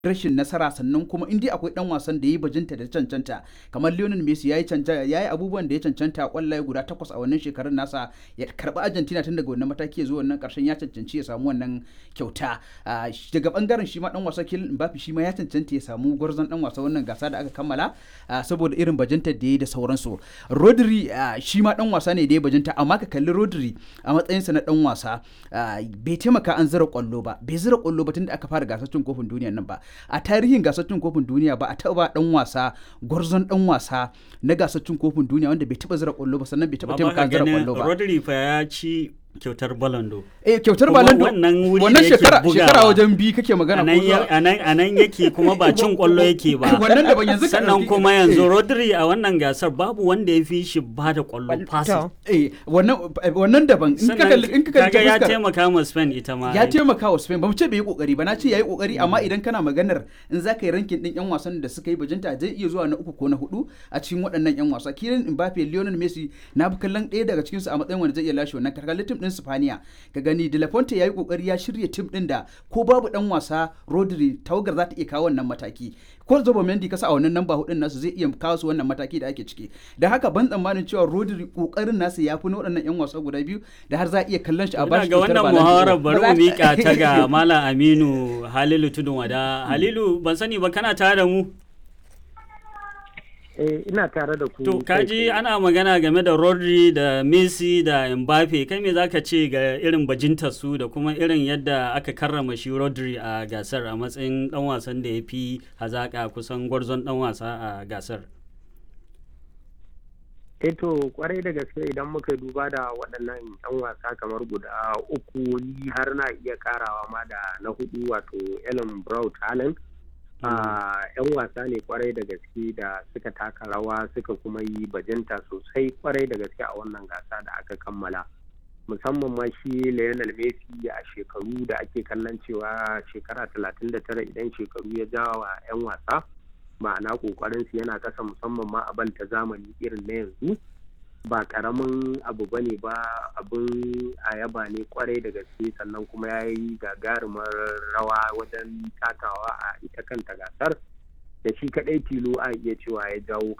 rashin nasara sannan kuma in dai akwai dan wasan da ya yi bajinta da cancanta kamar Lionel Messi ya yi ya yi abubuwan da ya cancanta kwallaye guda takwas a wannan shekarun nasa ya karbi Argentina tun daga wannan mataki zuwa wannan karshen ya cancanci ya samu wannan kyauta daga bangaren shi ma dan wasa Kylian Mbappe shi ma ya cancanta ya samu gwarzon dan wasa wannan gasa da aka kammala saboda irin bajinta da ya yi da sauransu Rodri shi ma dan wasa ne da ya bajinta amma ka kalli Rodri a matsayinsa na dan wasa bai taimaka an zira kwallo ba bai zira kwallo ba tun da aka fara gasar cin kofin duniya nan ba a tarihin gasar cin kofin duniya ba a taba dan wasa gwarzon dan wasa na gasar cin kofin duniya wanda bai taba zira kwallo ba sannan bai taba taimaka zira kwallo ba Rodri fa ya ci kyautar balando eh kyautar balando wannan wuri wannan shekara shekara wajen bi kake magana ko anan anan yake kuma ba cin kwallo yake ba wannan da ban yanzu sannan kuma yanzu Rodri a wannan gasar babu wanda ya fi shi ba da kwallo pass eh wannan wannan daban in ka kalli in ka kalli ya taimaka ma Spain ita ma ya taimaka wa Spain ba mu ce bai yi kokari ba na ce yayi kokari amma idan kana maganar in za ka yi rankin din yan wasan da suka yi bajinta zai iya zuwa na uku ko na hudu a cikin waɗannan yan wasa Kylian Mbappe Lionel Messi na bi kallon ɗaya daga cikin su a matsayin wanda zai iya lashe wannan karkalin tim din Spaniya ka gani De La Fonte yayi kokari ya shirya tim din da ko babu dan wasa Rodri tawagar za ta iya kawo wannan mataki ko Zobo Mendy kasa a wannan namba hudun nasu zai iya kawo su wannan mataki da ake ciki da haka ban tsammanin cewa Rodri kokarin nasu ya fi na waɗannan yan wasa guda biyu da har za a iya kallon shi a bashi ga wannan muhawarar bari mu mika ta ga Malam Aminu Halilu Tudun Wada Halilu ban sani ba kana tare da mu eh ina tare da ku to kaji ana magana game da Rodri da Messi da Mbappe kai me zaka ce ga irin bajintar su da kuma irin yadda aka karrama shi Rodri a gasar a matsayin dan wasan da ya fi hazaka kusan gwarzon dan wasa a gasar to kwarai da gaske idan muka duba da waɗannan 'yan wasa kamar guda uku ni har na iya karawa ma da na hudu wato Ellen Brown Talent yan wasa ne kwarai da gaske da suka taka rawa suka kuma yi bajinta sosai kwarai da gaske a wannan gasa da aka kammala musamman ma shi Lionel Messi a shekaru da ake kallon cewa shekara 39 idan shekaru ya jawa 'yan wasa ma'ana kokarin su yana kasa musamman ma a banta zamani irin na yanzu ba karamin abu bane ba abin ayaba ne kwarai da gaske sannan kuma ya yi gagarumar rawa wajen takawa a ita kanta gasar da shi kadai tilo a iya cewa ya jawo